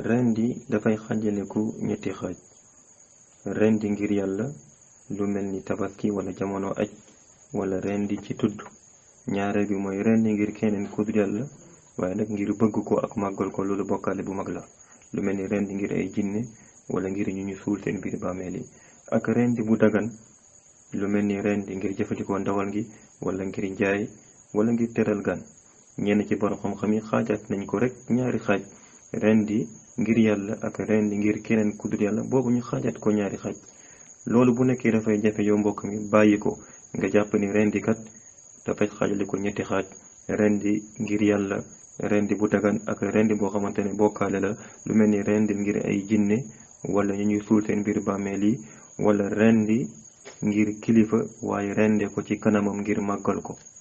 rendi dafay xàjjaleku ñetti xaaj rendi ngir yàlla lu mel ni tabaski wala jamono aj wala rendi ci tudd ñaareel bi mooy rendi ngir keneen ku dul yàlla waaye nag ngir bëgg ko ak màggal ko loolu bokkaale bu mag la lu mel ni rendi ngir ay jinne wala ngir ñu ñu suul seen biir bàmmeel yi ak rendi bu dagan lu mel ni rendi ngir jëfandikoo ndawal gi wala ngir jaay wala ngir teral gan ñenn ci borom xam-xam yi xaajaat nañ ko rek ñaari xaaj rendi ngir yàlla ak rendi ngir keneen ku dul yàlla boobu ñu xaajaat ko ñaari xaaj loolu bu nekkee dafay jafe yow mbokk mi bàyyi ko nga jàpp ni rendi kat dafay xaajale ko ñetti xaaj rendi ngir yàlla rendi bu dagan ak rendi boo xamante ne bokkaale la lu mel ni rendi ngir ay jinne wala ñu ñuy suul seen biir bàmmeel yi wala rendi ngir kilifa waaye rende ko ci kanamam ngir màggal ko